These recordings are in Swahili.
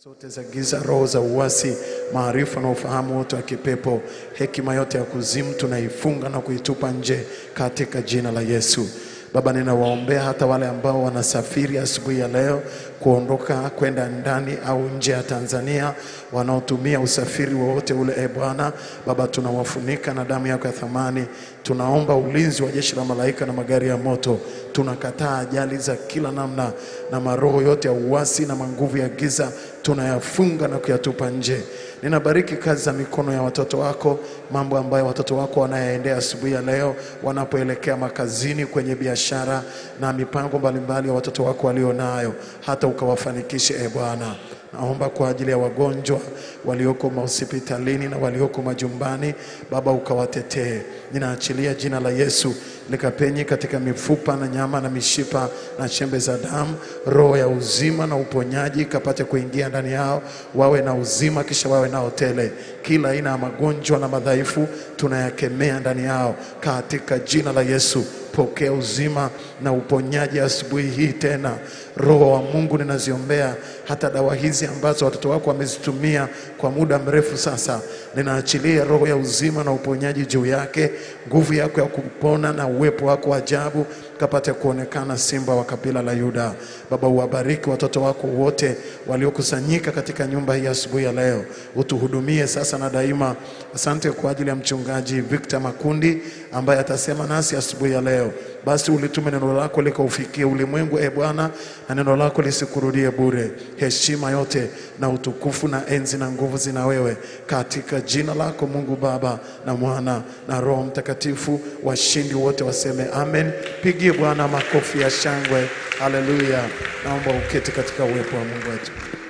zote za giza, roho za uasi, maarifa na ufahamu wote wa kipepo, hekima yote ya kuzimu tunaifunga na kuitupa nje katika jina la Yesu. Baba, ninawaombea hata wale ambao wanasafiri asubuhi ya leo kuondoka kwenda ndani au nje ya Tanzania, wanaotumia usafiri wowote ule. E Bwana Baba, tunawafunika na damu yako ya thamani. Tunaomba ulinzi wa jeshi la malaika na magari ya moto. Tunakataa ajali za kila namna na maroho yote ya uasi na manguvu ya giza tunayafunga na kuyatupa nje. Ninabariki kazi za mikono ya watoto wako, mambo ambayo watoto wako wanayaendea asubuhi ya leo, wanapoelekea makazini, kwenye biashara na mipango mbalimbali ya watoto wako walio nayo, hata ukawafanikishe e Bwana. Naomba kwa ajili ya wagonjwa walioko mahospitalini na walioko majumbani, Baba ukawatetee. Ninaachilia jina la Yesu likapenye katika mifupa na nyama na mishipa na chembe za damu, roho ya uzima na uponyaji ikapate kuingia ndani yao, wawe na uzima, kisha wawe nao tele. Kila aina ya magonjwa na madhaifu tunayakemea ndani yao katika jina la Yesu. Pokea uzima na uponyaji asubuhi hii tena. Roho wa Mungu, ninaziombea hata dawa hizi ambazo watoto wako wamezitumia kwa muda mrefu sasa, ninaachilia roho ya uzima na uponyaji juu yake, nguvu yako ya kupona na uwepo wako wa ajabu kapate kuonekana, simba wa kabila la Yuda. Baba, uwabariki watoto wako wote waliokusanyika katika nyumba hii asubuhi ya leo, utuhudumie sasa na daima. Asante kwa ajili ya mchungaji Victor Makundi ambaye atasema nasi asubuhi ya leo. Basi ulitume neno lako likaufikie ulimwengu, e Bwana, na neno lako lisikurudie bure. Heshima yote na utukufu na enzi na nguvu zina wewe, katika jina lako Mungu Baba na Mwana na Roho Mtakatifu. Washindi wote waseme amen. Pigie Bwana makofi ya shangwe. Haleluya! Naomba uketi katika uwepo wa Mungu wetu.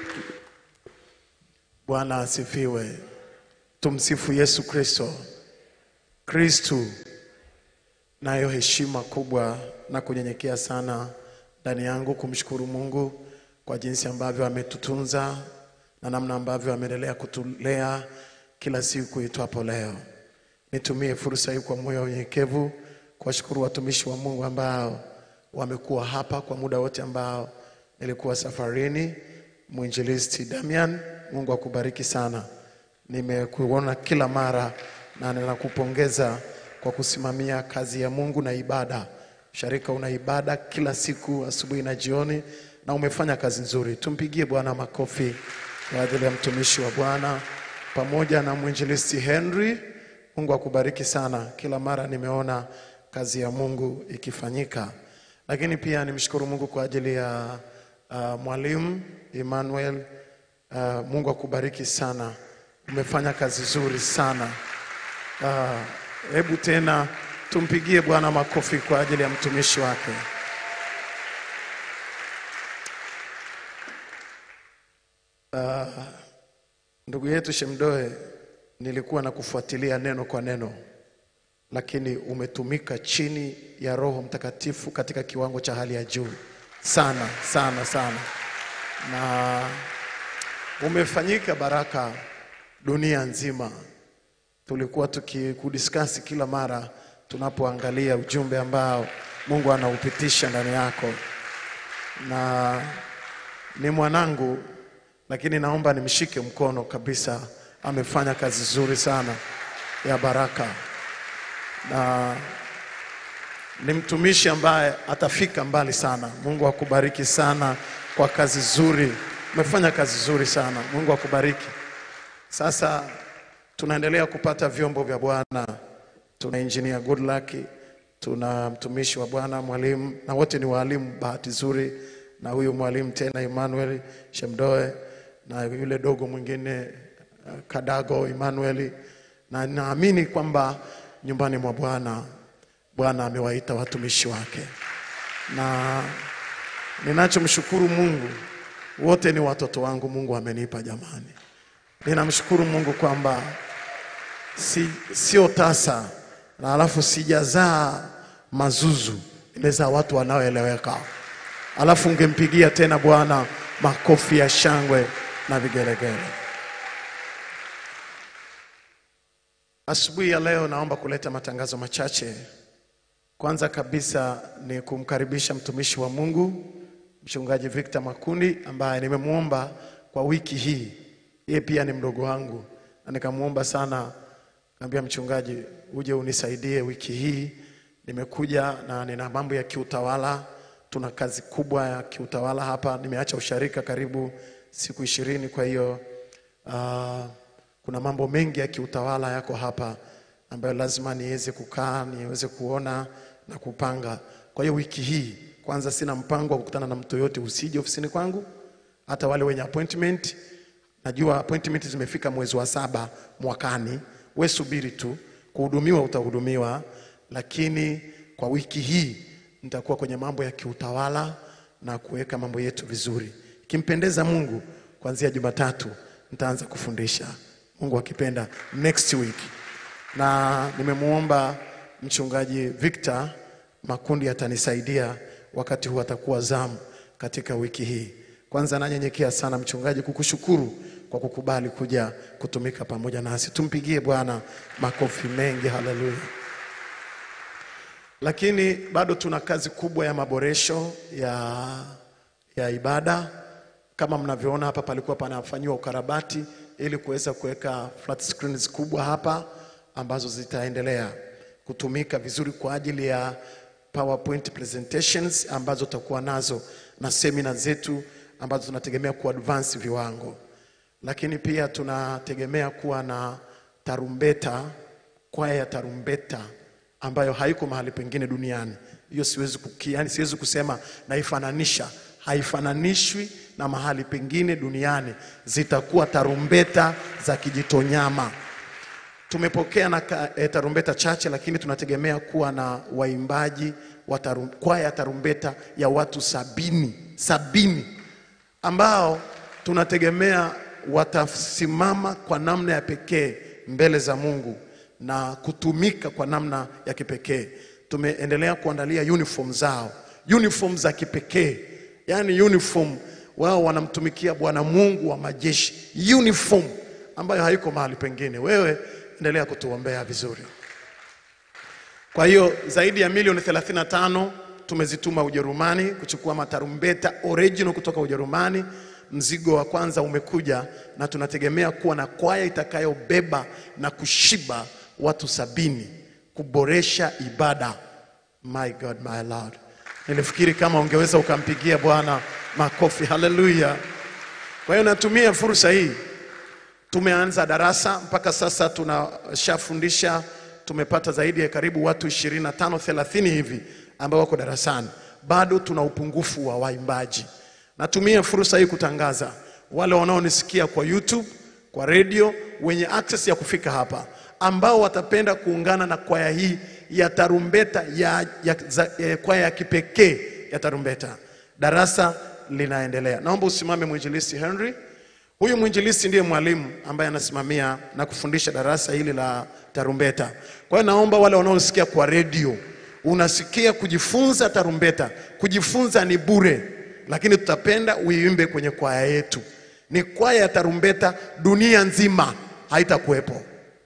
Bwana asifiwe. Tumsifu Yesu Kristo. Kristu nayo heshima kubwa na kunyenyekea sana ndani yangu kumshukuru Mungu kwa jinsi ambavyo ametutunza na namna ambavyo ameendelea kutulea kila siku itwapo leo. Nitumie fursa hii kwa moyo wa unyenyekevu kuwashukuru watumishi wa Mungu ambao wamekuwa hapa kwa muda wote ambao nilikuwa safarini. Mwinjilisti Damian, Mungu akubariki sana. Nimekuona kila mara na ninakupongeza kwa kusimamia kazi ya Mungu na ibada. Sharika una ibada kila siku asubuhi na jioni, na umefanya kazi nzuri. Tumpigie Bwana makofi kwa ajili ya mtumishi wa Bwana pamoja na mwinjilisti Henry. Mungu akubariki sana. Kila mara nimeona kazi ya Mungu ikifanyika, lakini pia nimshukuru Mungu kwa ajili ya uh, mwalimu Emmanuel. Uh, Mungu akubariki sana, umefanya kazi nzuri sana. Ah, Hebu tena tumpigie Bwana makofi kwa ajili ya mtumishi wake. Ah, ndugu yetu Shemdoe, nilikuwa na kufuatilia neno kwa neno, lakini umetumika chini ya Roho Mtakatifu katika kiwango cha hali ya juu sana sana sana, na umefanyika baraka dunia nzima tulikuwa tukikudiskasi kila mara tunapoangalia ujumbe ambao Mungu anaupitisha ndani yako, na ni mwanangu, lakini naomba nimshike mkono kabisa. Amefanya kazi nzuri sana ya baraka, na ni mtumishi ambaye atafika mbali sana. Mungu akubariki sana kwa kazi nzuri, umefanya kazi nzuri sana. Mungu akubariki. Sasa tunaendelea kupata vyombo vya Bwana. Tuna engineer Goodluck, tuna mtumishi wa Bwana mwalimu, na wote ni walimu, bahati nzuri, na huyu mwalimu tena Emmanuel Shemdoe na yule dogo mwingine uh, Kadago Emmanuel, na naamini kwamba nyumbani mwa Bwana Bwana amewaita watumishi wake, na ninachomshukuru Mungu, wote ni watoto wangu Mungu amenipa jamani. Ninamshukuru Mungu kwamba si, sio tasa na alafu sijazaa mazuzu, nimezaa watu wanaoeleweka. Alafu ungempigia tena Bwana makofi ya shangwe na vigelegele. Asubuhi ya leo naomba kuleta matangazo machache. Kwanza kabisa ni kumkaribisha mtumishi wa Mungu mchungaji Victor Makundi ambaye nimemwomba kwa wiki hii. Yeye pia ni mdogo wangu, na nikamwomba sana, kaambia mchungaji, uje unisaidie wiki hii. Nimekuja na nina mambo ya kiutawala, tuna kazi kubwa ya kiutawala hapa. Nimeacha usharika karibu siku ishirini, kwa hiyo ah, kuna mambo mengi ya kiutawala yako hapa ambayo lazima niweze kukaa niweze kuona na kupanga. Kwa hiyo wiki hii kwanza, sina mpango wa kukutana na mtu yoyote, usije ofisini kwangu, hata wale wenye appointment. Najua appointment zimefika mwezi wa saba mwakani, we subiri tu, kuhudumiwa utahudumiwa, lakini kwa wiki hii nitakuwa kwenye mambo ya kiutawala na kuweka mambo yetu vizuri. Ikimpendeza Mungu, kuanzia Jumatatu nitaanza kufundisha, Mungu akipenda, next week na nimemwomba mchungaji Victor Makundi atanisaidia wakati huu, atakuwa zamu katika wiki hii. Kwanza nanyenyekea sana mchungaji, kukushukuru kwa kukubali kuja kutumika pamoja nasi. Tumpigie Bwana makofi mengi, haleluya. Lakini bado tuna kazi kubwa ya maboresho ya, ya ibada. Kama mnavyoona hapa, palikuwa panafanyiwa ukarabati ili kuweza kuweka flat screens kubwa hapa ambazo zitaendelea kutumika vizuri kwa ajili ya PowerPoint presentations ambazo tutakuwa nazo na semina zetu ambazo tunategemea ku advance viwango, lakini pia tunategemea kuwa na tarumbeta, kwaya ya tarumbeta ambayo haiko mahali pengine duniani. Hiyo siwezi kuki, yani siwezi kusema naifananisha, haifananishwi na mahali pengine duniani. Zitakuwa tarumbeta za Kijitonyama. Tumepokea na ka- eh, tarumbeta chache, lakini tunategemea kuwa na waimbaji wa tarum, kwaya ya tarumbeta ya watu sabini sabini ambao tunategemea watasimama kwa namna ya pekee mbele za Mungu na kutumika kwa namna ya kipekee. Tumeendelea kuandalia uniform zao, uniform za kipekee, yaani uniform wao wanamtumikia Bwana Mungu wa majeshi, uniform ambayo haiko mahali pengine. Wewe endelea kutuombea vizuri. Kwa hiyo zaidi ya milioni 35 tumezituma Ujerumani kuchukua matarumbeta original kutoka Ujerumani. Mzigo wa kwanza umekuja na tunategemea kuwa na kwaya itakayobeba na kushiba watu sabini kuboresha ibada. My God, my Lord. Nilifikiri kama ungeweza ukampigia Bwana makofi. Haleluya. Kwa hiyo natumia fursa hii Tumeanza darasa mpaka sasa tunashafundisha, tumepata zaidi ya karibu watu 25 30 hivi ambao wako darasani. Bado tuna upungufu wa waimbaji. Natumia fursa hii kutangaza wale wanaonisikia kwa YouTube, kwa redio, wenye access ya kufika hapa, ambao watapenda kuungana na kwaya hii ya tarumbeta ya, ya, za, ya kwaya ya kipekee ya tarumbeta. Darasa linaendelea. Naomba usimame mwinjilisti Henry. Huyu mwinjilisti ndiye mwalimu ambaye anasimamia na kufundisha darasa hili la tarumbeta. Kwa hiyo naomba wale wanaosikia kwa redio, unasikia kujifunza tarumbeta, kujifunza ni bure, lakini tutapenda uiimbe kwenye kwaya yetu. Ni kwaya ya tarumbeta dunia nzima, haitakuwepo.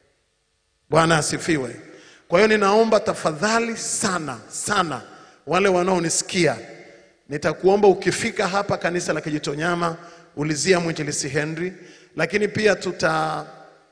Bwana asifiwe. Kwa hiyo ninaomba tafadhali sana sana, wale wanaonisikia, nitakuomba ukifika hapa kanisa la Kijitonyama ulizia mwinjilisi Henry, lakini pia tuta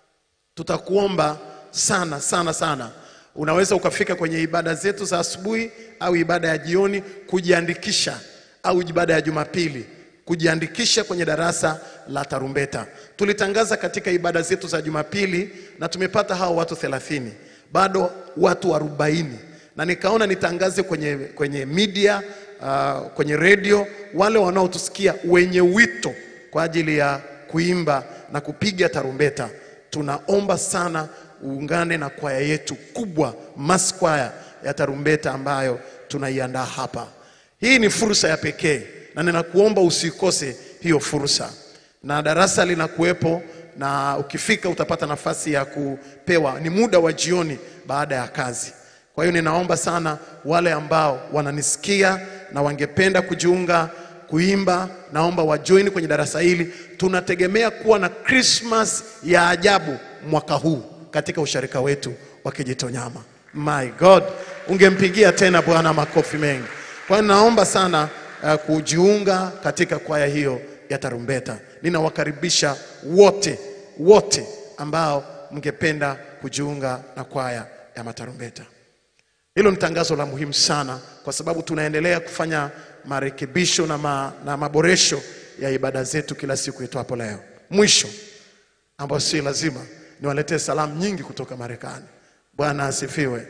tutakuomba sana sana sana. Unaweza ukafika kwenye ibada zetu za asubuhi au ibada ya jioni kujiandikisha, au ibada ya Jumapili kujiandikisha kwenye darasa la tarumbeta. Tulitangaza katika ibada zetu za Jumapili na tumepata hao watu 30, bado watu 40, na nikaona nitangaze kwenye, kwenye media uh, kwenye redio, wale wanaotusikia wenye wito kwa ajili ya kuimba na kupiga tarumbeta, tunaomba sana uungane na kwaya yetu kubwa mass kwaya ya tarumbeta ambayo tunaiandaa hapa. Hii ni fursa ya pekee na ninakuomba usikose hiyo fursa, na darasa linakuwepo, na ukifika utapata nafasi ya kupewa, ni muda wa jioni baada ya kazi. Kwa hiyo ninaomba sana wale ambao wananisikia na wangependa kujiunga kuimba, naomba wajoin kwenye darasa hili. Tunategemea kuwa na Christmas ya ajabu mwaka huu katika usharika wetu wa Kijitonyama. My God, ungempigia tena Bwana makofi mengi. Kwa hiyo naomba sana uh, kujiunga katika kwaya hiyo ya tarumbeta. Ninawakaribisha wote wote ambao mngependa kujiunga na kwaya ya matarumbeta. Hilo ni tangazo la muhimu sana, kwa sababu tunaendelea kufanya marekebisho na, ma, na maboresho ya ibada zetu kila siku itwapo leo. Mwisho ambayo si lazima niwaletee salamu nyingi kutoka Marekani. Bwana asifiwe.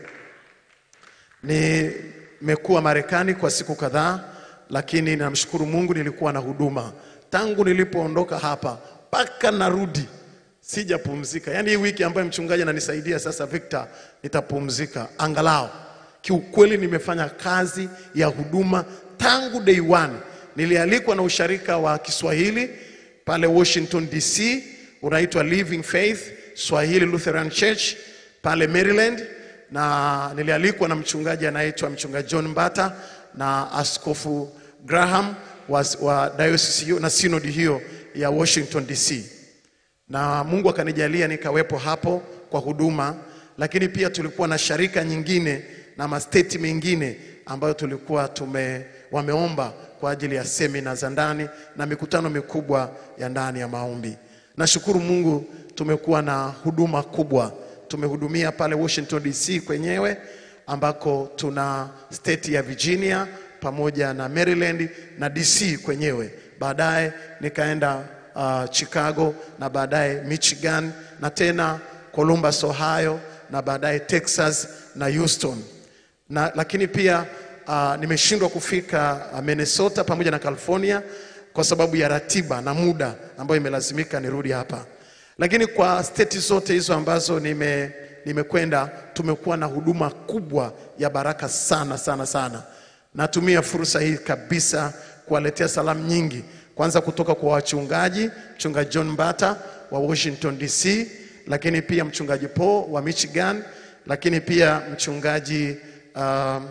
Nimekuwa Marekani kwa siku kadhaa, lakini namshukuru Mungu nilikuwa na huduma tangu nilipoondoka hapa mpaka narudi, sijapumzika. Yaani hii wiki ambayo mchungaji ananisaidia sasa, Victor, nitapumzika angalau. Kiukweli nimefanya kazi ya huduma tangu day one. Nilialikwa na usharika wa Kiswahili pale Washington DC, unaitwa Living Faith Swahili Lutheran Church pale Maryland, na nilialikwa na mchungaji anaitwa mchungaji John Mbata na askofu Graham wa, wa diocese hiyo na synod hiyo ya Washington DC na Mungu akanijalia nikawepo hapo kwa huduma, lakini pia tulikuwa na sharika nyingine na masteti mengine ambayo tulikuwa tume wameomba kwa ajili ya semina za ndani na mikutano mikubwa ya ndani ya maombi. Nashukuru Mungu tumekuwa na huduma kubwa. Tumehudumia pale Washington DC kwenyewe ambako tuna state ya Virginia pamoja na Maryland na DC kwenyewe. Baadaye nikaenda uh, Chicago na baadaye Michigan na tena Columbus, Ohio na baadaye Texas na Houston na, lakini pia uh, nimeshindwa kufika uh, Minnesota pamoja na California kwa sababu ya ratiba na muda ambayo imelazimika nirudi hapa, lakini kwa state zote hizo ambazo nime nimekwenda tumekuwa na huduma kubwa ya baraka sana sana sana. Natumia fursa hii kabisa kuwaletea salamu nyingi, kwanza kutoka kwa wachungaji, mchungaji John Mbata wa Washington DC, lakini pia mchungaji Paul wa Michigan, lakini pia mchungaji um,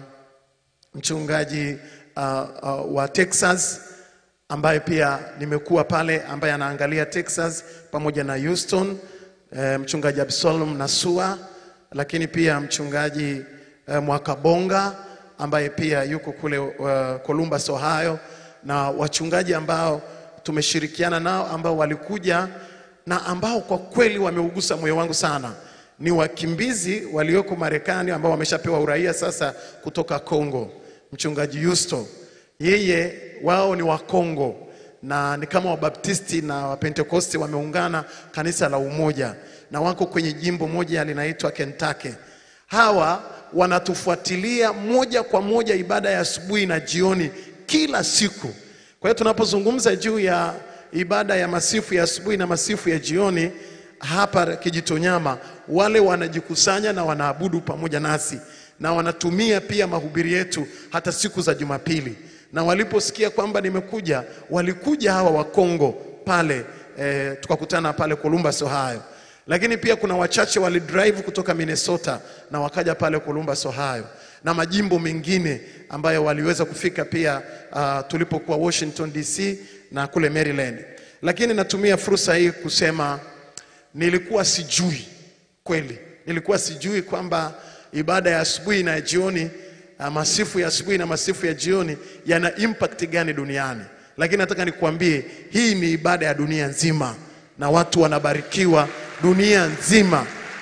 mchungaji uh, uh, wa Texas ambaye pia nimekuwa pale, ambaye anaangalia Texas pamoja na Houston, eh, mchungaji Absalom Nasua, lakini pia mchungaji eh, Mwakabonga ambaye pia yuko kule uh, Columbus, Ohio, na wachungaji ambao tumeshirikiana nao ambao walikuja na ambao kwa kweli wameugusa moyo wangu sana ni wakimbizi walioko Marekani ambao wameshapewa uraia sasa kutoka Kongo. Mchungaji Yusto, yeye wao ni wa Kongo na ni kama Wabaptisti na Wapentekosti wameungana kanisa la Umoja na wako kwenye jimbo moja linaitwa Kentucky. Hawa wanatufuatilia moja kwa moja ibada ya asubuhi na jioni kila siku. Kwa hiyo tunapozungumza juu ya ibada ya masifu ya asubuhi na masifu ya jioni hapa Kijitonyama, wale wanajikusanya na wanaabudu pamoja nasi na wanatumia pia mahubiri yetu hata siku za Jumapili. Na waliposikia kwamba nimekuja, walikuja hawa wa Kongo pale e, tukakutana pale Columbus, Ohio. Lakini pia kuna wachache walidrive kutoka Minnesota na wakaja pale Columbus, Ohio na majimbo mengine ambayo waliweza kufika pia uh, tulipokuwa Washington DC na kule Maryland. Lakini natumia fursa hii kusema nilikuwa sijui kweli, nilikuwa sijui kwamba ibada ya asubuhi na ya jioni, uh, masifu ya asubuhi na masifu ya jioni yana impact gani duniani. Lakini nataka nikuambie hii ni ibada ya dunia nzima na watu wanabarikiwa dunia nzima.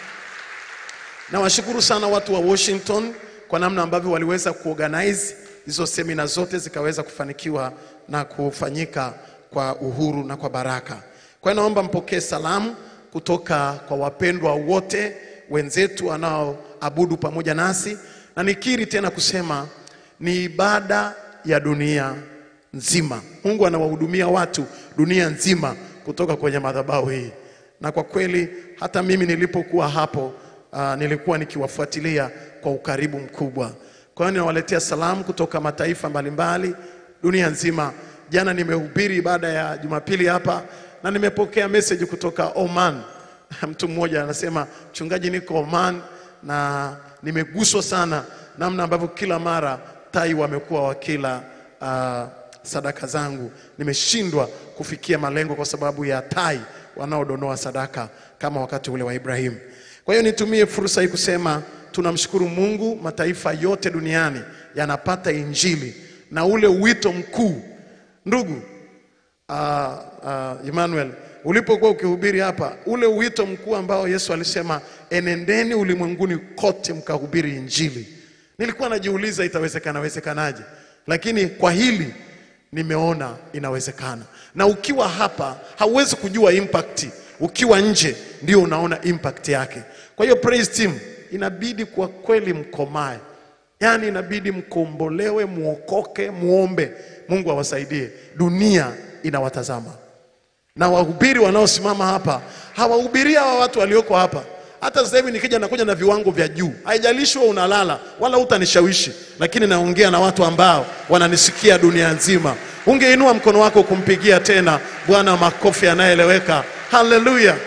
Nawashukuru sana watu wa Washington kwa namna ambavyo waliweza kuorganize hizo semina zote zikaweza kufanikiwa na kufanyika kwa uhuru na kwa baraka. Kwa hiyo naomba mpokee salamu kutoka kwa wapendwa wote wenzetu wanaoabudu pamoja nasi, na nikiri tena kusema ni ibada ya dunia nzima. Mungu anawahudumia watu dunia nzima kutoka kwenye madhabahu hii, na kwa kweli hata mimi nilipokuwa hapo uh, nilikuwa nikiwafuatilia kwa ukaribu mkubwa. Kwa hiyo ninawaletea salamu kutoka mataifa mbalimbali dunia nzima. Jana nimehubiri ibada ya Jumapili hapa na nimepokea message kutoka Oman. Mtu mmoja anasema, mchungaji, niko Oman na nimeguswa sana namna ambavyo kila mara tai wamekuwa wakila uh, sadaka zangu. Nimeshindwa kufikia malengo kwa sababu ya tai wanaodonoa sadaka kama wakati ule wa Ibrahimu. Kwa hiyo nitumie fursa hii kusema tunamshukuru Mungu, mataifa yote duniani yanapata injili na ule wito mkuu. Ndugu, uh, uh, Emmanuel, ulipokuwa ukihubiri hapa, ule wito mkuu ambao Yesu alisema enendeni ulimwenguni kote mkahubiri Injili, nilikuwa najiuliza itawezekana wezekanaje, lakini kwa hili nimeona inawezekana. Na ukiwa hapa hauwezi kujua impact, ukiwa nje ndio unaona impact yake. Kwa hiyo praise team, inabidi kwa kweli mkomae, yaani inabidi mkombolewe, muokoke, muombe Mungu awasaidie. Dunia inawatazama na wahubiri wanaosimama hapa hawahubiria hawa watu walioko hapa. Hata sasa hivi nikija nakuja na viwango vya juu, haijalishi wewe unalala wala utanishawishi, lakini naongea na watu ambao wananisikia dunia nzima. Ungeinua mkono wako kumpigia tena Bwana makofi yanayoeleweka. Haleluya!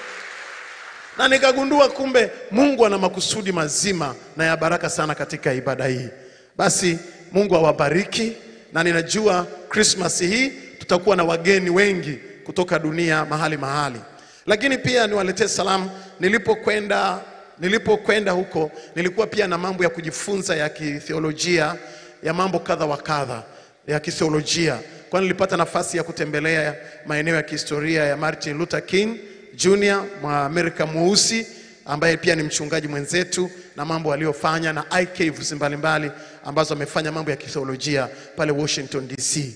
na nikagundua kumbe Mungu ana makusudi mazima na ya baraka sana katika ibada hii. Basi Mungu awabariki, na ninajua Christmas hii tutakuwa na wageni wengi kutoka dunia mahali mahali, lakini pia niwaletee salamu. Nilipokwenda nilipokwenda huko nilikuwa pia na mambo ya kujifunza ya kitheolojia ya mambo kadha wa kadha ya kitheolojia, kwa nilipata nafasi ya kutembelea maeneo ya kihistoria ya Martin Luther King Junior Mwamerika mweusi ambaye pia ni mchungaji mwenzetu na mambo aliyofanya na iCaves mbalimbali ambazo amefanya mambo ya kitheolojia pale Washington DC,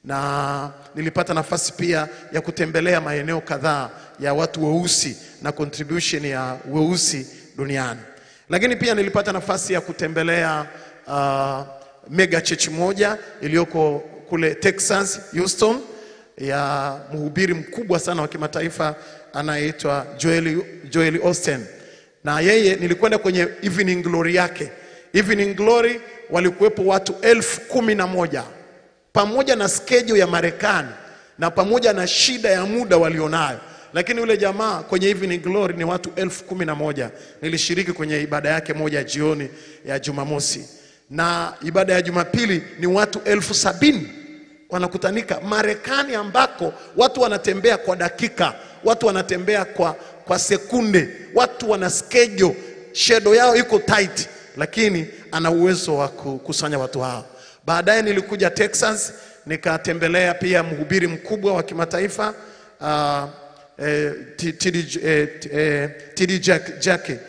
na nilipata nafasi pia ya kutembelea maeneo kadhaa ya watu weusi na contribution ya weusi duniani, lakini pia nilipata nafasi ya kutembelea uh, mega church moja iliyoko kule Texas Houston ya mhubiri mkubwa sana wa kimataifa anayeitwa Joel, Joel Austin na yeye nilikwenda kwenye evening glory yake. Evening glory walikuwepo watu elfu kumi na moja pamoja na schedule ya Marekani na pamoja na shida ya muda walionayo, lakini yule jamaa kwenye evening glory ni watu elfu kumi na moja. Nilishiriki kwenye ibada yake moja jioni ya Jumamosi, na ibada ya Jumapili ni watu elfu sabini wanakutanika Marekani, ambako watu wanatembea kwa dakika, watu wanatembea kwa, kwa sekunde, watu wana schedule, shedo yao iko tight, lakini ana uwezo wa kukusanya watu hao. Baadaye nilikuja Texas nikatembelea pia mhubiri mkubwa wa kimataifa uh, eh, TD eh, eh, TD Jack, Jackie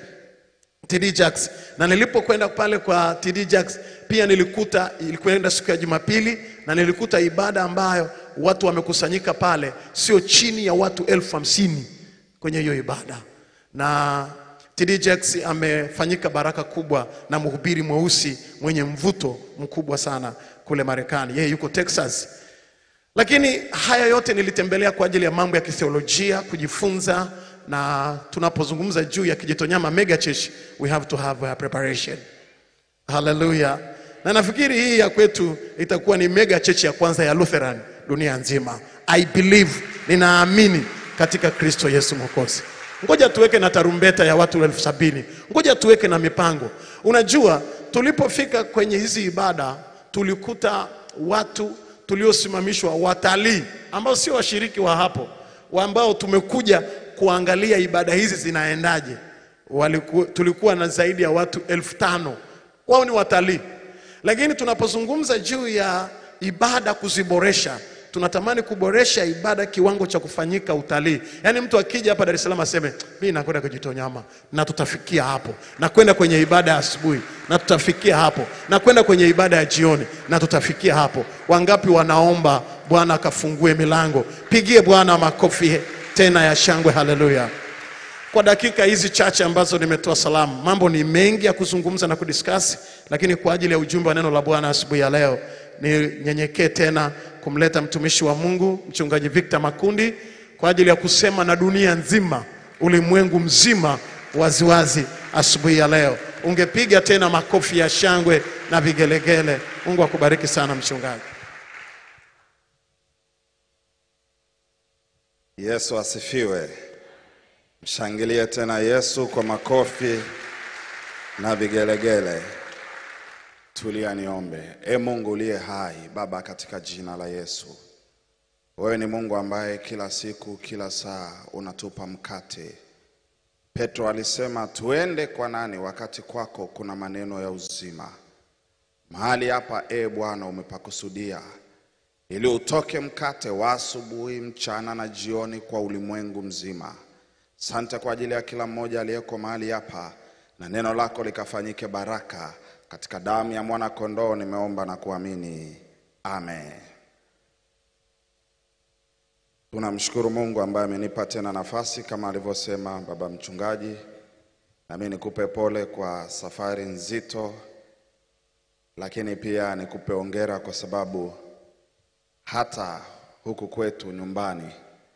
TD Jacks na nilipokwenda pale kwa TD Jacks pia nilikuta, ilikwenda siku ya Jumapili na nilikuta ibada ambayo watu wamekusanyika pale sio chini ya watu elfu hamsini kwenye hiyo ibada, na TD Jacks amefanyika baraka kubwa na mhubiri mweusi mwenye mvuto mkubwa sana kule Marekani, yeye yuko Texas. Lakini haya yote nilitembelea kwa ajili ya mambo ya kitheolojia kujifunza na tunapozungumza juu ya Kijitonyama mega church we have to have a preparation. Haleluya! Na nafikiri hii ya kwetu itakuwa ni mega church ya kwanza ya Lutheran dunia nzima. I believe, ninaamini katika Kristo Yesu Mwokozi. Ngoja tuweke na tarumbeta ya watu elfu sabini. Ngoja tuweke na mipango. Unajua, tulipofika kwenye hizi ibada tulikuta watu tuliosimamishwa, watalii ambao sio washiriki wa hapo, ambao tumekuja kuangalia ibada hizi zinaendaje. Waliku, tulikuwa na zaidi ya watu elfu tano wao ni watalii, lakini tunapozungumza juu ya ibada kuziboresha, tunatamani kuboresha ibada kiwango cha kufanyika utalii. Yaani mtu akija hapa Dar es Salaam aseme mimi nakwenda Kijitonyama na tutafikia hapo, na kwenda kwenye ibada ya asubuhi na tutafikia hapo, na kwenda kwenye ibada ya jioni na tutafikia hapo. Wangapi wanaomba Bwana akafungue milango? Pigie Bwana makofi tena ya shangwe. Haleluya! Kwa dakika hizi chache ambazo nimetoa salamu, mambo ni mengi ya kuzungumza na kudiskasi, lakini kwa ajili ya ujumbe wa neno la Bwana asubuhi ya leo ninyenyekee tena kumleta mtumishi wa Mungu mchungaji Victor Makundi kwa ajili ya kusema na dunia nzima, ulimwengu mzima waziwazi asubuhi ya leo. Ungepiga tena makofi ya shangwe na vigelegele. Mungu akubariki sana mchungaji. Yesu asifiwe. Mshangilie tena Yesu kwa makofi na vigelegele. Tulia niombe. E Mungu uliye hai, Baba, katika jina la Yesu, wewe ni Mungu ambaye kila siku, kila saa unatupa mkate. Petro alisema tuende kwa nani wakati kwako kuna maneno ya uzima. Mahali hapa e Bwana umepakusudia ili utoke mkate wa asubuhi, mchana na jioni kwa ulimwengu mzima. Sante kwa ajili ya kila mmoja aliyeko mahali hapa, na neno lako likafanyike baraka. Katika damu ya mwana kondoo nimeomba na kuamini, amen. Tunamshukuru Mungu ambaye amenipa tena nafasi kama alivyosema baba mchungaji, nami nikupe pole kwa safari nzito, lakini pia nikupe ongera kwa sababu hata huku kwetu nyumbani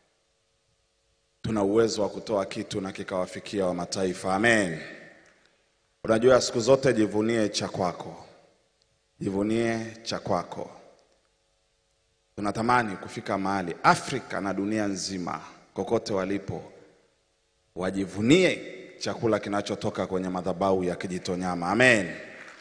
tuna uwezo wa kutoa kitu na kikawafikia wa mataifa. Amen. Unajua, siku zote jivunie cha kwako, jivunie cha kwako. Tunatamani kufika mahali Afrika na dunia nzima, kokote walipo, wajivunie chakula kinachotoka kwenye madhabahu ya Kijitonyama. Amen.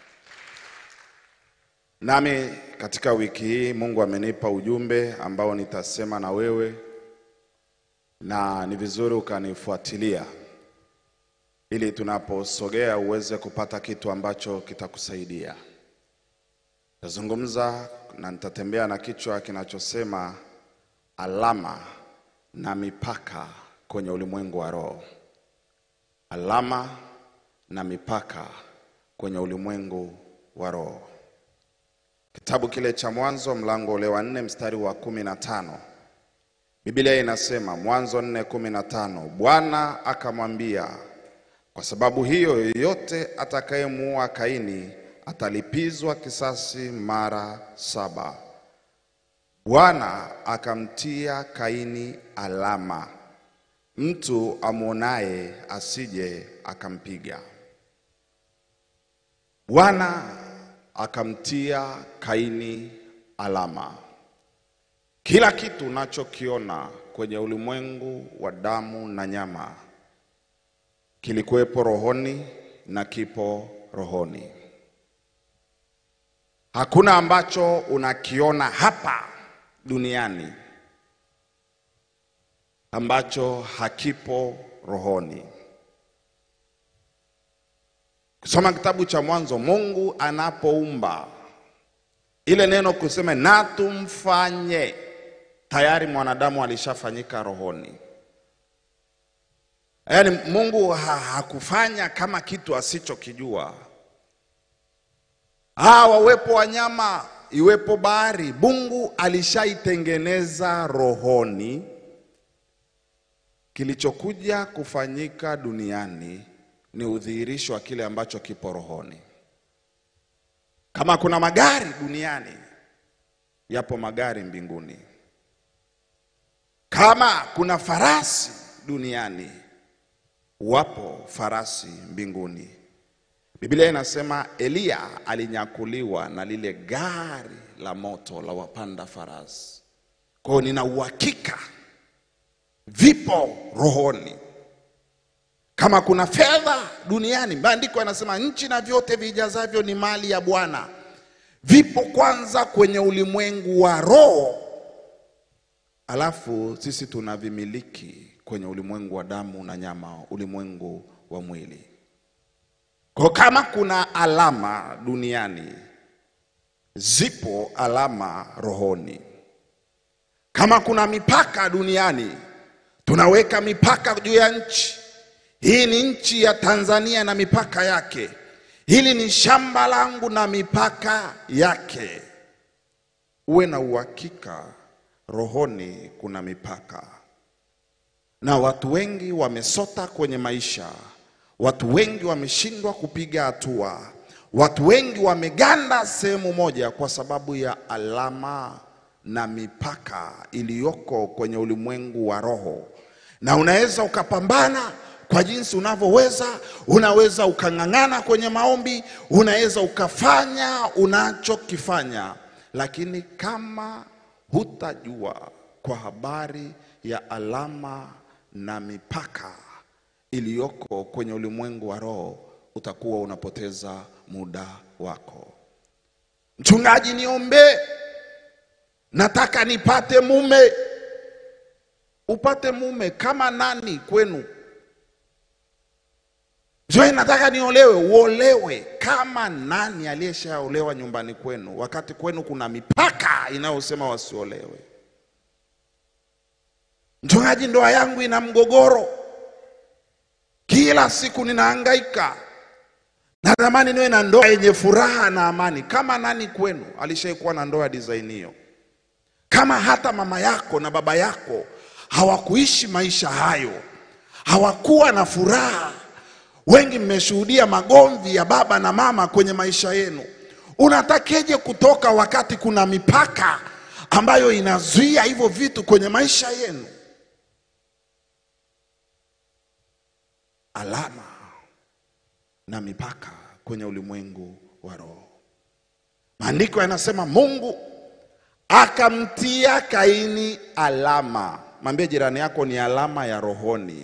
Nami katika wiki hii Mungu amenipa ujumbe ambao nitasema na wewe, na ni vizuri ukanifuatilia ili tunaposogea uweze kupata kitu ambacho kitakusaidia. Nitazungumza na nitatembea na kichwa kinachosema alama na mipaka kwenye ulimwengu wa roho. Alama na mipaka kwenye ulimwengu wa roho. Kitabu kile cha Mwanzo mlango ule wa nne mstari wa kumi na tano Biblia inasema, Mwanzo nne kumi na tano Bwana akamwambia, kwa sababu hiyo yoyote atakayemuua Kaini atalipizwa kisasi mara saba. Bwana akamtia Kaini alama, mtu amwonaye asije akampiga. Bwana akamtia Kaini alama. Kila kitu unachokiona kwenye ulimwengu wa damu na nyama kilikuwepo rohoni na kipo rohoni. Hakuna ambacho unakiona hapa duniani ambacho hakipo rohoni. Kusoma kitabu cha Mwanzo, Mungu anapoumba ile neno kusema na tumfanye, tayari mwanadamu alishafanyika rohoni. Yaani Mungu ha hakufanya kama kitu asichokijua. Ah, wawepo wanyama, iwepo bahari, Mungu alishaitengeneza rohoni. Kilichokuja kufanyika duniani ni udhihirisho wa kile ambacho kipo rohoni. Kama kuna magari duniani, yapo magari mbinguni. Kama kuna farasi duniani, wapo farasi mbinguni. Biblia inasema Eliya alinyakuliwa na lile gari la moto la wapanda farasi. Kwa hiyo nina uhakika vipo rohoni. Kama kuna fedha duniani, maandiko yanasema nchi na vyote vijazavyo ni mali ya Bwana, vipo kwanza kwenye ulimwengu wa roho, alafu sisi tunavimiliki kwenye ulimwengu wa damu na nyama, ulimwengu wa mwili. Kwa kama kuna alama duniani, zipo alama rohoni. Kama kuna mipaka duniani, tunaweka mipaka juu ya nchi. Hii ni nchi ya Tanzania na mipaka yake. Hili ni shamba langu na mipaka yake. Uwe na uhakika rohoni kuna mipaka, na watu wengi wamesota kwenye maisha. Watu wengi wameshindwa kupiga hatua. Watu wengi wameganda sehemu moja kwa sababu ya alama na mipaka iliyoko kwenye ulimwengu wa roho, na unaweza ukapambana kwa jinsi unavyoweza. Unaweza ukang'ang'ana kwenye maombi, unaweza ukafanya unachokifanya, lakini kama hutajua kwa habari ya alama na mipaka iliyoko kwenye ulimwengu wa roho, utakuwa unapoteza muda wako. Mchungaji, niombe, nataka nipate mume. Upate mume kama nani kwenu? Joy, nataka niolewe. Uolewe kama nani aliyeshaolewa nyumbani kwenu, wakati kwenu kuna mipaka inayosema wasiolewe? Mchungaji, ndoa yangu ina mgogoro, kila siku ninahangaika, natamani niwe na ndoa yenye furaha na amani. Kama nani kwenu alishaikuwa na ndoa ya design hiyo? Kama hata mama yako na baba yako hawakuishi maisha hayo, hawakuwa na furaha. Wengi mmeshuhudia magomvi ya baba na mama kwenye maisha yenu. Unatakeje kutoka wakati kuna mipaka ambayo inazuia hivyo vitu kwenye maisha yenu? Alama na mipaka kwenye ulimwengu wa roho. Maandiko yanasema Mungu akamtia Kaini alama. Mwambie jirani yako ni alama ya rohoni.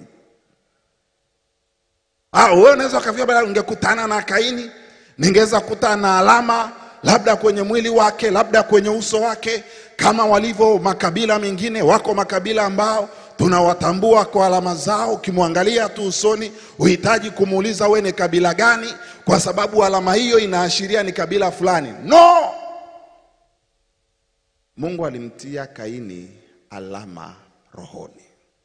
Ah, wewe unaweza ukafia bada ungekutana na Kaini, ningeweza kukutana na alama labda kwenye mwili wake, labda kwenye uso wake, kama walivyo makabila mengine. Wako makabila ambao tunawatambua kwa alama zao. Ukimwangalia tu usoni, uhitaji kumuuliza we ni kabila gani, kwa sababu alama hiyo inaashiria ni kabila fulani. No, Mungu alimtia Kaini alama rohoni,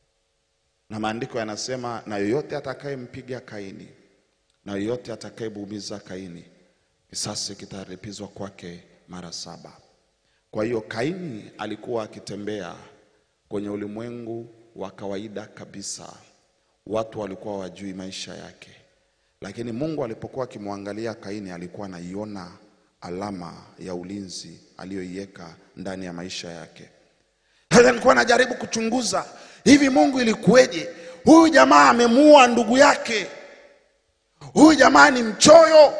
na maandiko yanasema, na yoyote atakayempiga Kaini na yoyote atakayemuumiza Kaini, kisasi kitalipizwa kwake mara saba. Kwa hiyo Kaini alikuwa akitembea kwenye ulimwengu wa kawaida kabisa, watu walikuwa wajui maisha yake, lakini Mungu alipokuwa akimwangalia Kaini alikuwa anaiona alama ya ulinzi aliyoiweka ndani ya maisha yake. Sasa nilikuwa najaribu kuchunguza hivi, Mungu ilikuweje? Huyu jamaa amemuua ndugu yake, huyu jamaa ni mchoyo,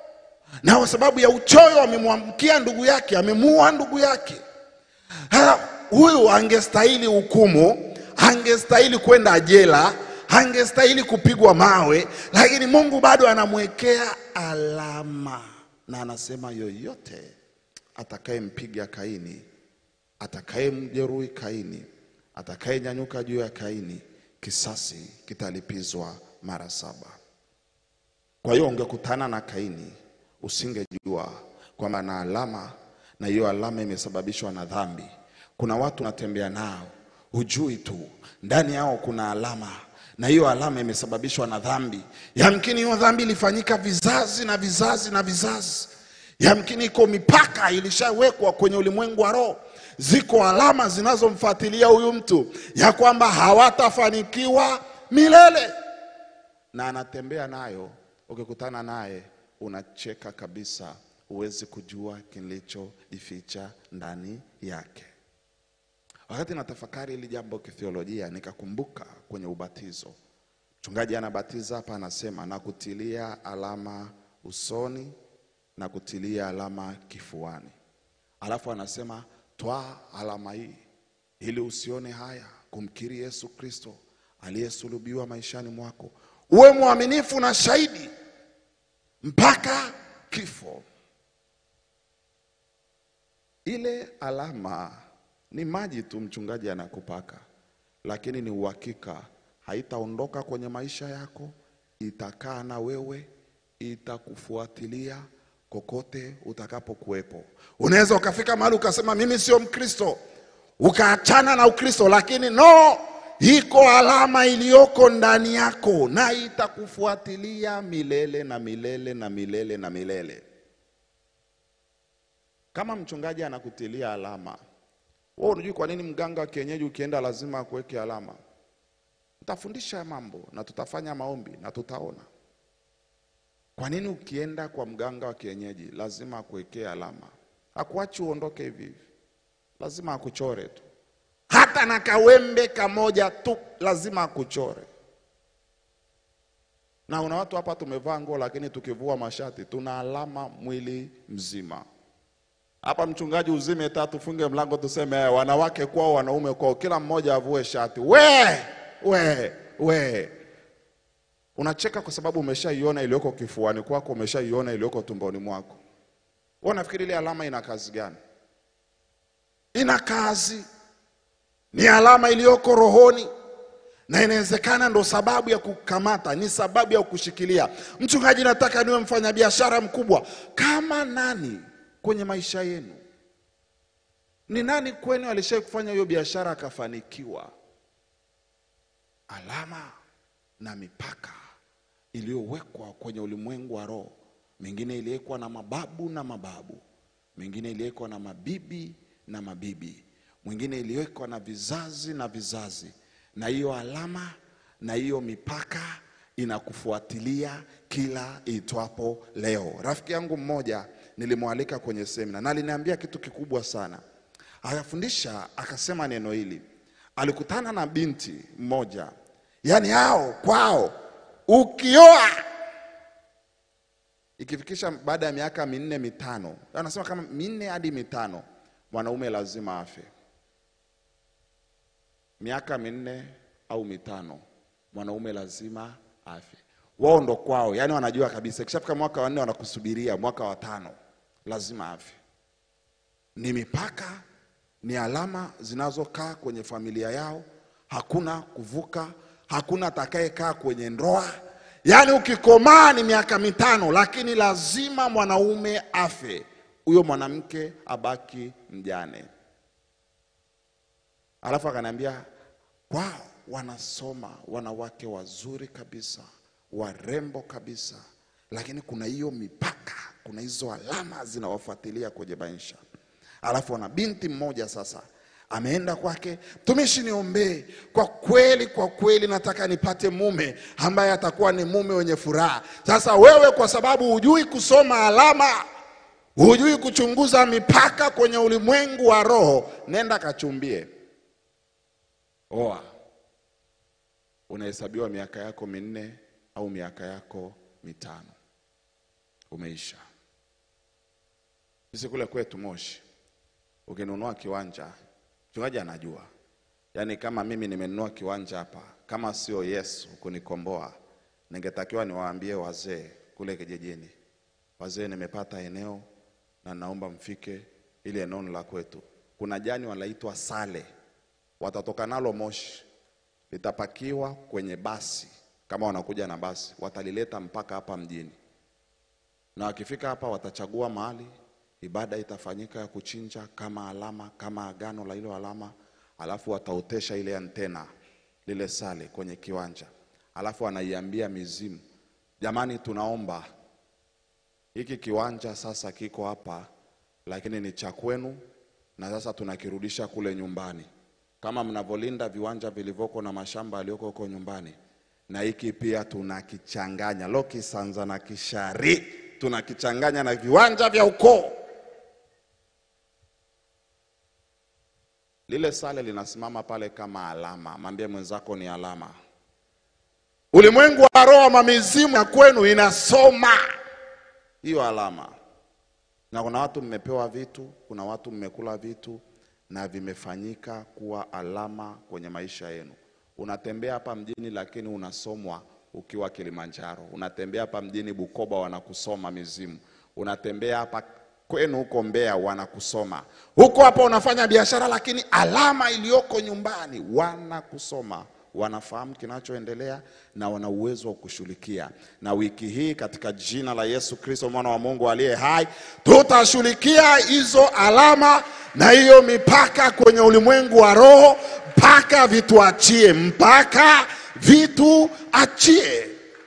na kwa sababu ya uchoyo amemwamkia ndugu yake, amemuua ndugu yake. Sasa huyu angestahili hukumu, angestahili kwenda jela, angestahili kupigwa mawe, lakini Mungu bado anamwekea alama na anasema yoyote atakayempiga Kaini, atakayemjeruhi Kaini, atakayenyanyuka juu ya Kaini, kisasi kitalipizwa mara saba. Kwa hiyo ungekutana na Kaini, usingejua kwamba na alama, na hiyo alama imesababishwa na dhambi. Kuna watu unatembea nao, hujui tu ndani yao kuna alama na hiyo alama imesababishwa na dhambi. Yamkini hiyo dhambi ilifanyika vizazi na vizazi na vizazi. Yamkini iko mipaka ilishawekwa kwenye ulimwengu wa roho, ziko alama zinazomfuatilia huyu mtu ya kwamba hawatafanikiwa milele, na anatembea nayo. Ukikutana naye unacheka kabisa, huwezi kujua kilichojificha ndani yake. Wakati natafakari hili jambo kithiolojia, nikakumbuka kwenye ubatizo, mchungaji anabatiza hapa, anasema na kutilia alama usoni na kutilia alama kifuani, alafu anasema twaa alama hii ili usione haya kumkiri Yesu Kristo aliyesulubiwa maishani mwako, uwe mwaminifu na shahidi mpaka kifo. Ile alama ni maji tu mchungaji anakupaka, lakini ni uhakika, haitaondoka kwenye maisha yako, itakaa na wewe, itakufuatilia kokote utakapokuwepo. Unaweza ukafika mahali ukasema mimi sio Mkristo, ukaachana na Ukristo, lakini no, iko alama iliyoko ndani yako na itakufuatilia milele na milele na milele na milele. Kama mchungaji anakutilia alama wewe unajui kwa nini mganga wa kienyeji ukienda lazima akuweke alama? Tutafundisha mambo na tutafanya maombi na tutaona kwa nini ukienda kwa mganga wa kienyeji lazima akuwekee alama. Hakuachi uondoke hivi hivi, lazima akuchore tu, hata na kawembe kamoja tu lazima akuchore. Na una watu hapa tumevaa nguo, lakini tukivua mashati tuna alama mwili mzima. Hapa mchungaji, uzime taa, tufunge mlango, tuseme eh, wanawake kwao, wanaume kwao, kila mmoja avue shati. We we we, unacheka kwa sababu umeshaiona iliyoko kifuani kwako, umeshaiona iliyoko tumboni mwako. Wewe unafikiri ile alama ina kazi gani? Ina kazi, ni alama iliyoko rohoni, na inawezekana ndo sababu ya kukamata, ni sababu ya kushikilia. Mchungaji, nataka niwe mfanyabiashara mkubwa. Kama nani kwenye maisha yenu? Ni nani kwenu alishawahi kufanya hiyo biashara akafanikiwa? Alama na mipaka iliyowekwa kwenye ulimwengu wa roho, mingine iliwekwa na mababu na mababu, mingine iliwekwa na mabibi na mabibi, mwingine iliwekwa na vizazi na vizazi, na hiyo alama na hiyo mipaka inakufuatilia kila itwapo leo. Rafiki yangu mmoja nilimwalika kwenye semina na aliniambia kitu kikubwa sana. Akafundisha akasema neno hili, alikutana na binti mmoja, yaani hao kwao ukioa ikifikisha baada ya miaka minne mitano, anasema kama minne hadi mitano, mwanaume lazima afe. Miaka minne au mitano, mwanaume lazima afe. Wao ndo kwao, yani wanajua kabisa, ikishafika mwaka wa nne wanakusubiria, mwaka wa tano lazima afe. Ni mipaka, ni alama zinazokaa kwenye familia yao, hakuna kuvuka, hakuna atakayekaa kwenye ndoa. Yaani ukikomaa ni miaka mitano, lakini lazima mwanaume afe, huyo mwanamke abaki mjane. Alafu akaniambia kwao wanasoma wanawake wazuri kabisa, warembo kabisa, lakini kuna hiyo mipaka, kuna hizo alama zinawafuatilia kwenye maisha. Alafu wana binti mmoja sasa ameenda kwake, mtumishi, niombee kwa kweli, kwa kweli nataka nipate mume ambaye atakuwa ni mume wenye furaha. Sasa wewe, kwa sababu hujui kusoma alama, hujui kuchunguza mipaka kwenye ulimwengu wa roho, nenda kachumbie, oa. Unahesabiwa miaka yako minne au miaka yako mitano, umeisha. Sisi kule kwetu Moshi, ukinunua kiwanja mchungaji anajua, yaani kama mimi nimenunua kiwanja hapa, kama sio Yesu kunikomboa, ningetakiwa niwaambie wazee kule kijijini, wazee, nimepata eneo na naomba mfike, ili eneo ni la kwetu. Kuna jani wanaitwa sale, watatoka nalo Moshi, litapakiwa kwenye basi, kama wanakuja na basi, watalileta mpaka hapa mjini, na wakifika hapa watachagua mahali ibada itafanyika ya kuchinja kama alama, kama agano la hilo alama, alafu wataotesha ile antena lile sale kwenye kiwanja, alafu anaiambia mizimu, jamani, tunaomba hiki kiwanja sasa kiko hapa, lakini ni cha kwenu, na sasa tunakirudisha kule nyumbani, kama mnavyolinda viwanja vilivyoko na mashamba yaliyoko huko nyumbani, na hiki pia tunakichanganya Lokisanza na Kishari, tunakichanganya na viwanja vya ukoo lile sale linasimama pale kama alama. Mwambie mwenzako ni alama. Ulimwengu wa roho wa mizimu ya kwenu inasoma hiyo alama, na kuna watu mmepewa vitu, kuna watu mmekula vitu na vimefanyika kuwa alama kwenye maisha yenu. Unatembea hapa mjini, lakini unasomwa ukiwa Kilimanjaro. Unatembea hapa mjini Bukoba, wanakusoma mizimu. Unatembea hapa kwenu huko Mbeya wanakusoma, huko hapa unafanya biashara, lakini alama iliyoko nyumbani wanakusoma, wanafahamu kinachoendelea na wana uwezo wa kushughulikia. Na wiki hii katika jina la Yesu Kristo mwana wa Mungu aliye hai, tutashughulikia hizo alama na hiyo mipaka kwenye ulimwengu wa roho, mpaka vituachie, mpaka vitu achie.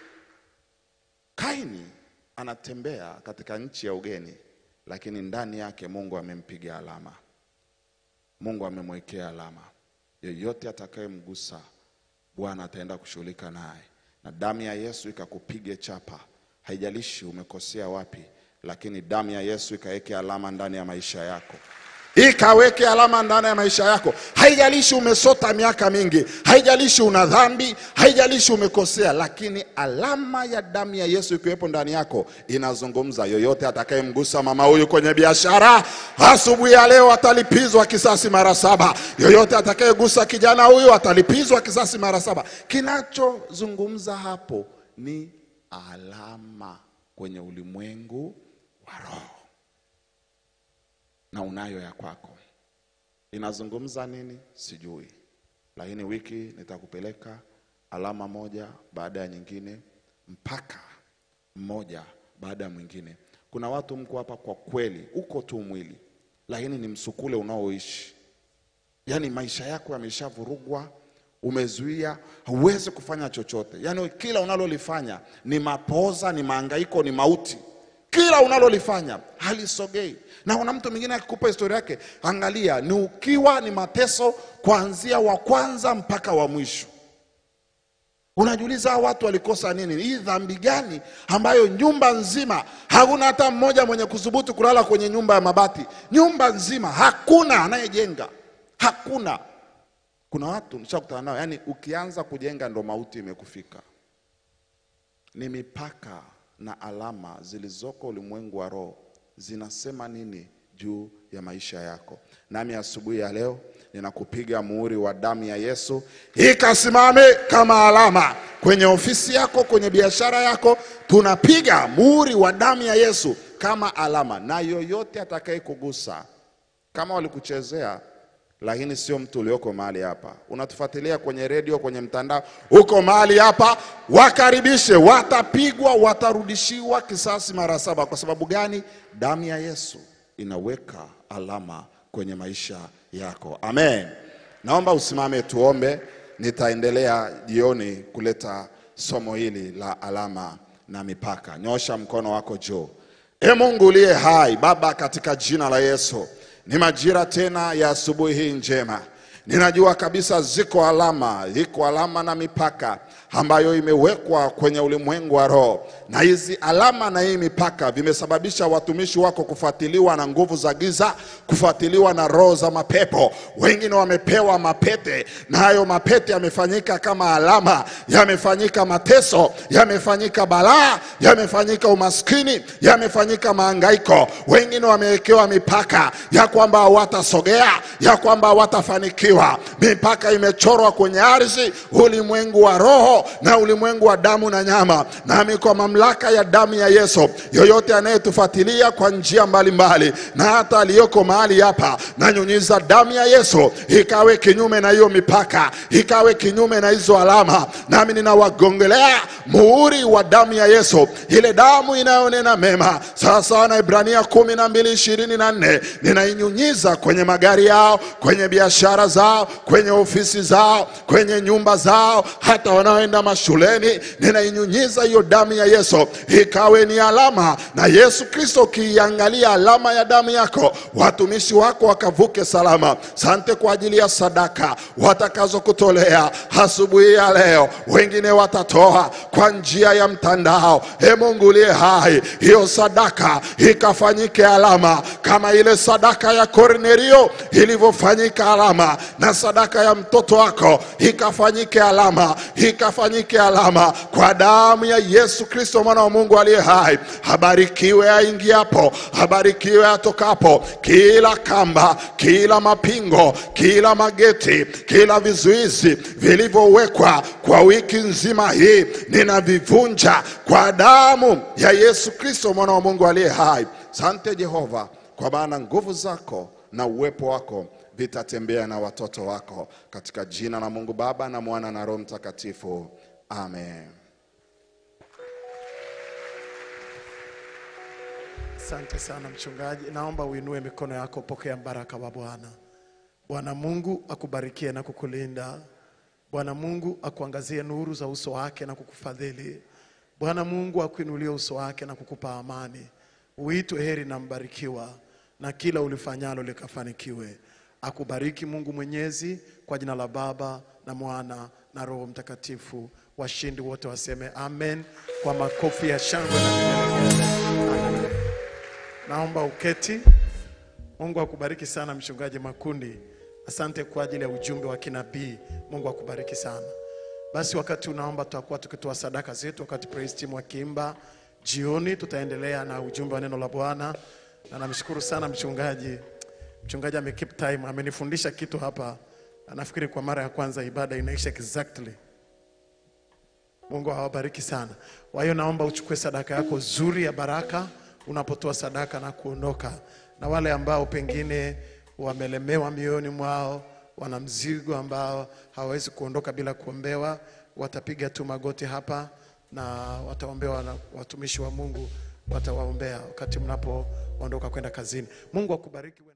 Kaini anatembea katika nchi ya ugeni lakini ndani yake Mungu amempiga alama, Mungu amemwekea alama. Yeyote atakayemgusa Bwana ataenda kushughulika naye, na damu ya Yesu ikakupige chapa. Haijalishi umekosea wapi, lakini damu ya Yesu ikaweke alama ndani ya maisha yako ikaweke alama ndani ya maisha yako. Haijalishi umesota miaka mingi, haijalishi una dhambi, haijalishi umekosea, lakini alama ya damu ya Yesu ikiwepo ndani yako inazungumza. Yoyote atakayemgusa mama huyu kwenye biashara, asubuhi ya leo atalipizwa kisasi mara saba. Yoyote atakayegusa kijana huyu atalipizwa kisasi mara saba. Kinachozungumza hapo ni alama kwenye ulimwengu wa roho na unayo ya kwako. Inazungumza nini? Sijui, lakini wiki nitakupeleka alama moja baada ya nyingine, mpaka mmoja baada ya mwingine. Kuna watu mko hapa kwa kweli, uko tu mwili, lakini ni msukule unaoishi yaani maisha yako yameshavurugwa, umezuia, huwezi kufanya chochote. Yaani kila unalolifanya ni mapoza, ni mahangaiko, ni mauti. Kila unalolifanya halisogei. Na kuna mtu mwingine akikupa historia yake, angalia, ni ukiwa, ni mateso kuanzia wa kwanza mpaka wa mwisho. Unajiuliza hawa watu walikosa nini? Hii dhambi gani ambayo nyumba nzima hakuna hata mmoja mwenye kuthubutu kulala kwenye nyumba ya mabati? Nyumba nzima hakuna anayejenga, hakuna. Kuna watu nishakutana nao, yani ukianza kujenga ndo mauti imekufika. Ni mipaka na alama zilizoko ulimwengu wa roho zinasema nini juu ya maisha yako. Nami asubuhi ya leo ninakupiga muhuri wa damu ya Yesu ikasimame kama alama kwenye ofisi yako, kwenye biashara yako. Tunapiga muhuri wa damu ya Yesu kama alama, na yoyote atakaye kugusa, kama walikuchezea lakini sio mtu ulioko mahali hapa, unatufuatilia kwenye redio, kwenye mtandao, uko mahali hapa, wakaribishe, watapigwa, watarudishiwa kisasi mara saba. Kwa sababu gani? Damu ya Yesu inaweka alama kwenye maisha yako. Amen. Naomba usimame tuombe. Nitaendelea jioni kuleta somo hili la alama na mipaka. Nyosha mkono wako juu. E Mungu uliye hai, Baba, katika jina la Yesu, ni majira tena ya asubuhi hii njema. Ninajua kabisa ziko alama, iko alama na mipaka ambayo imewekwa kwenye ulimwengu wa roho, na hizi alama na hii mipaka vimesababisha watumishi wako kufuatiliwa na nguvu za giza, kufuatiliwa na roho za mapepo. Wengine wamepewa mapete, na hayo mapete yamefanyika kama alama, yamefanyika mateso, yamefanyika balaa, yamefanyika umaskini, yamefanyika mahangaiko. Wengine wamewekewa mipaka ya kwamba hawatasogea, ya kwamba hawatafanikiwa. Mipaka imechorwa kwenye ardhi, ulimwengu wa roho na ulimwengu wa damu na nyama. Nami kwa mamlaka ya damu ya Yesu, yoyote anayetufuatilia kwa njia mbalimbali na hata aliyoko mahali hapa, nanyunyiza damu ya Yesu ikawe kinyume na hiyo mipaka, ikawe kinyume na hizo alama. Nami ninawagongelea muhuri wa damu ya Yesu, ile damu inayonena mema, sawasawa na Ibrania kumi na mbili ishirini na nne ninainyunyiza kwenye magari yao, kwenye biashara zao, kwenye ofisi zao, kwenye nyumba zao, hata wanaoenda mashuleni. Ninainyunyiza hiyo damu ya Yesu ikawe ni alama, na Yesu Kristo, ukiiangalia alama ya damu yako, watumishi wako wakavuke salama. Sante kwa ajili ya sadaka watakazokutolea asubuhi ya leo. Wengine watatoa kwa njia ya mtandao. E Mungu uliye hai, hiyo sadaka ikafanyike alama kama ile sadaka ya Kornelio ilivyofanyika alama, na sadaka ya mtoto wako ikafanyike alama, ikafanyike alama kwa damu ya Yesu Kristo mwana wa Mungu aliye hai. Habarikiwe aingiapo, habarikiwe atokapo. Kila kamba, kila mapingo, kila mageti, kila vizuizi vilivyowekwa kwa wiki nzima hii ninavivunja kwa damu ya Yesu Kristo mwana wa Mungu aliye hai. Sante Jehova, kwa maana nguvu zako na uwepo wako vitatembea na watoto wako, katika jina la Mungu Baba na Mwana na Roho Mtakatifu, amen. Asante sana mchungaji, naomba uinue mikono yako, pokea baraka wa Bwana. Bwana Mungu akubarikie na kukulinda. Bwana Mungu akuangazie nuru za uso wake na kukufadhili. Bwana Mungu akuinulie uso wake na kukupa amani. Uitwe heri na mbarikiwa, na kila ulifanyalo likafanikiwe. Akubariki Mungu Mwenyezi, kwa jina la Baba na Mwana na Roho Mtakatifu. Washindi wote waseme amen kwa makofi ya shangwe na vigelegele. Amen. Naomba uketi. Mungu akubariki sana mchungaji Makundi. Asante kwa ajili ya ujumbe wa kinabii. Mungu akubariki sana. Basi wakati unaomba, tutakuwa tukitoa sadaka zetu, wakati praise team wakiimba. Jioni tutaendelea na ujumbe wa neno la Bwana, na namshukuru sana mchungaji. Mchungaji ame keep time, amenifundisha kitu hapa. Nafikiri kwa mara ya kwanza ibada inaisha exactly. Mungu awabariki sana. Kwa hiyo naomba uchukue sadaka yako zuri ya baraka unapotoa sadaka na kuondoka. Na wale ambao pengine wamelemewa mioyoni mwao, wana mzigo ambao hawawezi kuondoka bila kuombewa, watapiga tu magoti hapa na wataombewa na watumishi wa Mungu watawaombea wakati mnapoondoka kwenda kazini. Mungu akubariki.